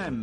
FM.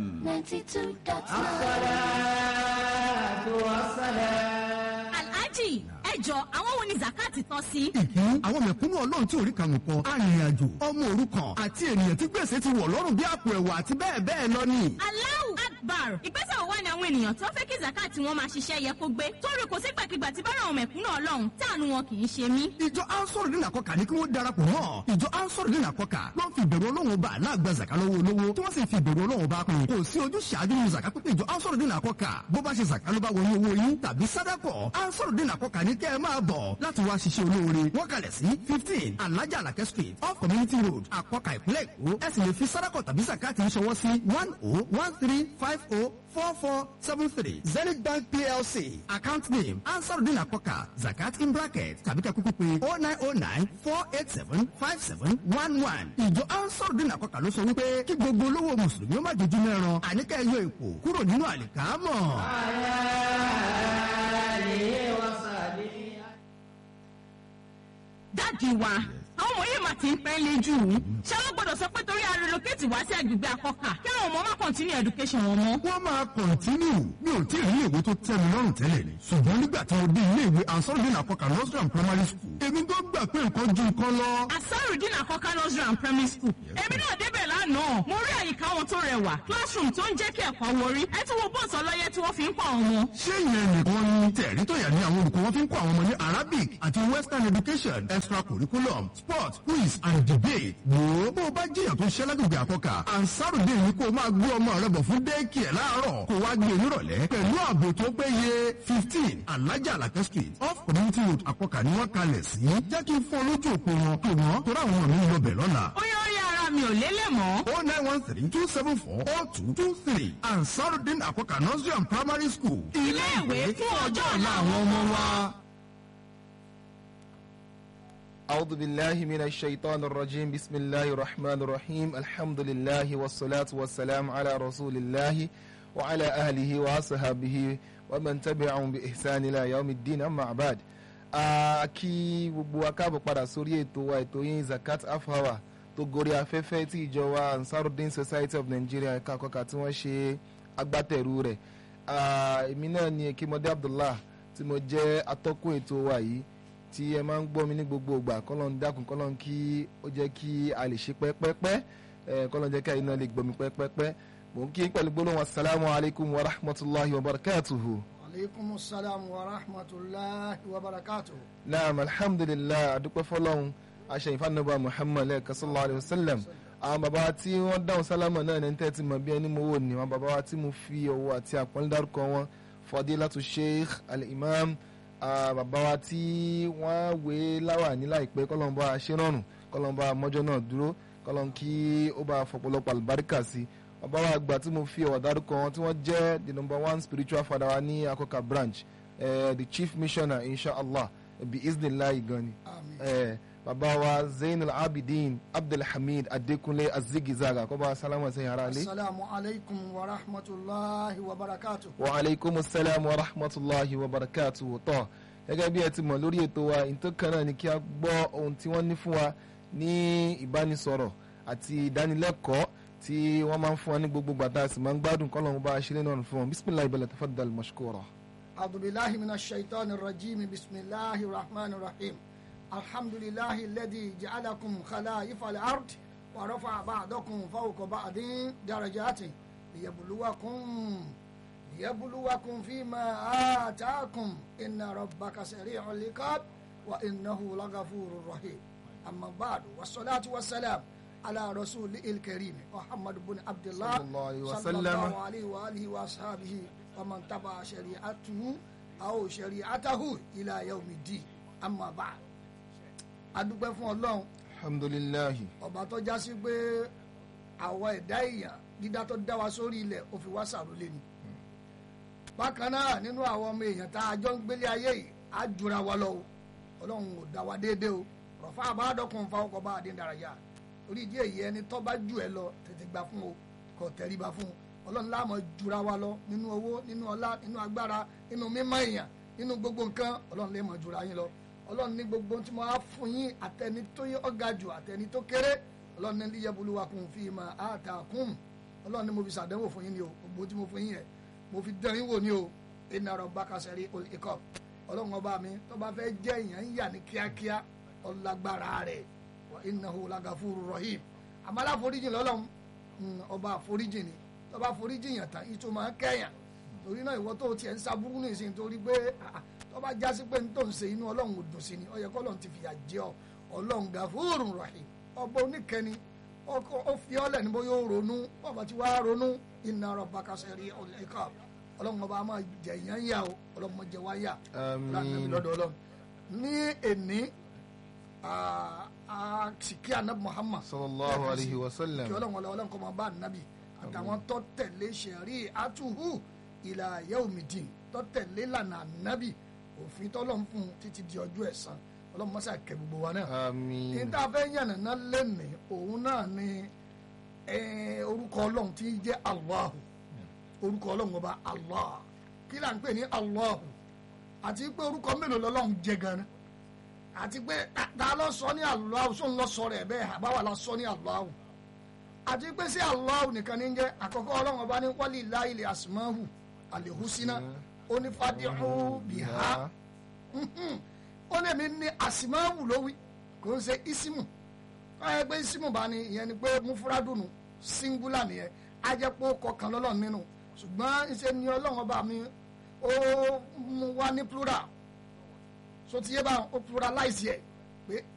92.9. alhaji ẹ jọ àwọn wo ni zakati tọ́ sí. ìkíní àwọn mẹ̀kúnnù ọlọ́run tí orí kàwọn kọ arìnrìn-àjò ọmọ òrukàn àti ènìyàn tí gbèsè ti wọ̀ lọ́rùn bí àpò ẹ̀wà àti bẹ́ẹ̀ bẹ́ẹ̀ lọ ni. Allahu Akbar ìgbésẹ̀ wo wá ni àwọn ènìyàn tó fẹ́ kí zakati wọn máa ṣiṣẹ́ yẹ kó gbé torí kò sígbàkigbà tí bára àwọn mẹ̀kúnnù ọlọ́run táànù wọn kì í ṣe mí. ìjọ ansoro nínú àkọkà ní kí wọ́n darapọ̀ mọ́ ìjọ ansoro nínú àkọkà ló ń fi ìbẹ̀rù ọlọ́run bá aláàgbà zaka lọ́wọ́ olówó tí wọ́n sì fi ìbẹ̀rù ọlọ́run bá pín kò sí ojú ṣáájú nínú zaka pípé ìjọ ansoro nínú àkọkà bó bá ṣe zaka ló bá wọnú owó yín tàbí sádàkọ̀ ansoro nínú àkọkà ní kẹ́ ẹ máa bọ̀ láti wá ṣiṣẹ́ olóore wọ́n kalẹ̀ sí fifteen alájà alakẹ́ street off community road àkọkà ìpínlẹ̀ èkó ẹ sì lè fi sádàkọ̀ tàbí zakati ń ṣọwọ́ sí one oh one three five oh four four seven three zenith bank plc account name ansarudin akoka zakat in bracket tàbí ká kúkú pé oh nine oh nine four eight seven five seven one one ìjọ ansarudin akoka ló sọ wípé kí gbogbo olówó mùsùlùmí ó má dojú mẹ́ran àníkà ẹ̀yọ èpò kúrò nínú àlìkámọ̀. dáàdi wa àwọn ọmọ yìí máa ti ń pẹ́ lé jù ú ṣé wọ́n gbọ́dọ̀ sọ pé torí a relocate wá sí agbègbè akọ́kà kí àwọn ọmọ má continue education wọn mọ́. wọ́n máa kọ̀ntínú mi ò tí ì rí ìwé tó tẹ́ mi lọ́rùn tẹ́lẹ̀ ni ṣùgbọ́n nígbà tí mo dé ilé ìwé ansarudin akoka nursery and primary school èmi tó gbà pé nǹkan ju nǹkan lọ. asarudin akọ́kà nursery and primary school èmi náà débẹ̀ lánàá mo rí àyíká wọn tó rẹwà classroom tó ń jẹ́ kí ẹ̀kọ́ wọrí ẹ tún wo bọ́ọ̀sì ọlọ́yẹ tí wọ́n fi ń kọ́ àwọn ọmọ. ṣé ìyẹn nìkan ni tẹ̀rí tó yà ní àwọn olùkọ́ wọn fi ń kọ́ àwọn ọmọ ní arabic àti western education extracurriculum sport quiz and debate. wò ó bó o bá jiyàn tó ṣẹ́ lágbègbè àkọ́kà ansarudin ni kó o máa gbé ọmọ rẹ bọ̀ fún dẹ́ẹ̀kì ẹ̀ láàárọ̀ kó o wá gbé e nírọ̀lẹ́ pẹ̀lú ààbò tó péye fifteen alájà alakẹ́ street off community road àkọ́kà ni wọ́n kalẹ̀ sí. jẹ́ kí n fọ́ lójú òpó wọn pé wọ́n tó ráwọn ọmọ mi ń lọ bẹ̀ lọ́la. ó yọ orí ara mi ò lélẹ̀ mọ́. oh nine one three two seven four oh two two three ansarudin àkọ́kà nursery and primary school. ilé ìwé fún ọjọ́ ọ̀la àwọn ọmọ wa. أعوذ بالله من الشيطان الرجيم بسم الله الرحمن الرحيم الحمد لله والصلاة والسلام على رسول الله وعلى أهله وصحبه ومن تبعهم بإحسان إلى يوم الدين أما بعد kí gbogbo wa káàbọ̀ padà sórí ètò wa ètò yín zakat afawa tó gorí afẹ́fẹ́ tí ìjọ wa ansarudin society of nigeria ẹ̀ka àkọ́kà tí wọ́n ṣe agbátẹrù rẹ̀ èmi náà ni ekimode abdullah tí mo jẹ́ atọ́kùn ètò wa yìí tí ẹ máa ń gbọ́ mi ní gbogbo ìgbà kọ́lọ́n ń dákun kọ́lọ́n kí ó jẹ́ kí a lè ṣe pẹ́pẹ́pẹ́ kọ́lọ́n jẹ́ kí àyìn náà lè gbọ́ mi pẹ́pẹ́pẹ́ mò ń kí pẹ̀lú gbólóhùn asalaamu alaykum wa rahmatulahi wa barakatuhu. aleykum salaam wa rahmatulahi wa barakatuhu. naam alhamdulilayi adúpẹ́ fọlọ́hún aṣèyìn fanaba muhammad lẹ́ẹ̀kan sallallahu alayhi wa sallam àwọn bàbá tí wọ́n dáhùn sálámà náà ní tẹ́ ti mọ̀ bí ẹni mo wò ní àwọn bàbá wa tí mo fi ọwọ́ àti àpọ́nlé dárúkọ wọn fadilatu sheikh al-imam bàbá wa tí wọ́n wé láwà ní láìpẹ́ kọ́lọ́n bá ṣe rọrùn kọ́lọ́n bá mọ́jọ́ náà dúró kọ́lọ́n kí ó bá fọ̀pọ̀lọpọ̀ àlùbáríkà sí bàbá wa àgbà tí mo fi ọ̀wọ̀ dárúkọ wọn tí wọ́n jẹ́ the number one spiritual father wa ní akọ́kà branch uh, the chief missioner inshallah bi iznillahi gan ni uh, bàbá wa zainul abidin abdulhamid adekunle azigizaga kọ́ bá sálámù ẹ̀sẹ̀ yàrá lé. asalaamu alaykum wa rahmatulahi wa barakatuhu. wa aleykum salaam wa rahmatulahi wa barakatuhu tọ́ gẹ́gẹ́ bí ẹ ti mọ̀ lórí ètò wa ìtọ́kàn náà ni kí a gbọ́ ohun tí wọ́n ní fún wa ní ìbánisọ̀rọ̀ àti ìdánilẹ́kọ̀ọ́ tí wọ́n máa ń fún wa ní gbogbo gbàtà sì máa ń gbádùn kọ́ lọ́wọ́ bá a ṣe lé náà fún wọn bisimilahi bẹ̀rẹ̀ tafaddal mashkura. adubilahi mina shaitan rajim bisimilahi rahman rahim alhamdulilahi ladi jacalakum khalaifa al-ard wa rafa ba'dakum fawqa ba'din darajati liyabluwakum ليبلوكم فيما آتاكم إن ربك سريع العقاب وإنه لغفور رحيم أما بعد والصلاة والسلام على رسول الكريم محمد بن عبد الله صلى الله عليه صلى وسلم. الله عليه وآله وأصحابه ومن تبع شريعته أو شريعته إلى يوم الدين أما بعد adúpẹ́ fún ọlọ́run alhamdulilahi ọba tó já sí pé àwọn ẹ̀dá èèyàn dídá tó dá wa sórí ilẹ̀ ó fi wá sàrólé ni bákan náà nínú àwọn ọmọ èèyàn tá a jọ ń gbélé ayé yìí á jura wa lọ o ọlọ́run ò dá wa déédéé o rọ̀fà àbádọ́kùn fa ọkọ̀ bá a dín daraya orí ìdí èyí ẹni tó bá jù ẹ lọ tètè gbà fún o kò tẹríba fún o ọlọ́run láàmú jura wa lọ nínú owó nínú ọlá nínú agbára nínú mímọ́ èèyàn nínú gbogbo nǹkan ọlọ́run lè mọ̀ jura yín lọ ọlọ́run ní gbogbo tí mo á fún yín àtẹni tó yẹ ọ̀gá jù àtẹni tó kéré ọlọ́run ní líyẹ̀bùlùwàkùn fi mà á ta kùn ọlọ́run ni mo fi ṣàdánwò fún yín ni o gbogbo tí mo fún yín yẹn mo fi dán yín wò ni o inna rabbaka sari'ul iqab ọlọ́run ọba mi tó bá fẹ́ jẹ́ èèyàn ń yà ní kíákíá ọlágbára rẹ̀ wa innahu lagafuru rahim àmọ́ aláforíjìn lọ́lọ́run mm, ọba àforíjìn ni tó bá foríjìn yàn tán ìtò máa ń kẹ́yàn torí náà ìwọ tó tiẹ̀ ń saburú ní ìsìn torí pé ah, ah, tó bá jásí pé n tó ń ṣe inú ọlọ́run ò dùn sí ni ó yẹ kó ọlọ́run ti fìyà jẹ ọ ọlọ́run gafuru rahim ọba oníkẹni ọkọ ó fi ọ́ lẹ̀ ní bóyá ó ronú ọba tí wàá ronú inna rabbaka sari'ul iqab ọlọ́run ọba máa jẹ ìyàn yà o ọlọ́run máa jẹ wá yà Àmín. lọ́dọ̀ ọlọ́run ní èní àsìkí anabi muhammad sallallahu alayhi wa sallam kí ọlọ́run ọlọ́run kọ́ máa bá anabi àtàwọn tó tẹ̀lé sẹ̀rí àtúhù ìlà yaumidin tó tẹ̀lé lànà anabi òfin tọ́lọ́run fún un títí di ọjọ́ ẹ̀san ọlọ́run mọ́sá kẹ́ gbogbo wa náà àmín níta fẹ́ yànnàná lẹ́nìí òun náà ni eh, orúkọ ọlọ́run tí í jẹ́ Allahu orúkọ ọlọ́run ọba Allah kí là ń pè ní Allahu àti pé orúkọ mélòó lọ́lọ́run jẹ gan-an àti pé ta- ta ló sọ ní Allahu sóun lọ sọ rẹ̀ bẹ́ẹ̀ àbáwá la sọ ní Allahu àti pé sí Allahu nìkan ní jẹ́ àkọ́kọ́ ọlọ́run ọba ní walillahi al-asmahu al-husna onífàdíhù bìhá ó lè mi ní àsìmáwù lówí kò ń ṣe isimu káyọ̀ pé isimu bá ní ìyẹn ni pé mufuradunu singular nìyẹn á jẹ́ pé ó kọkàn lọ́lọ́run nínú ṣùgbọ́n ìṣe ni ọlọ́run ọba mi ó mú wá ní plural so ti yé bá ó pluralize yẹ pé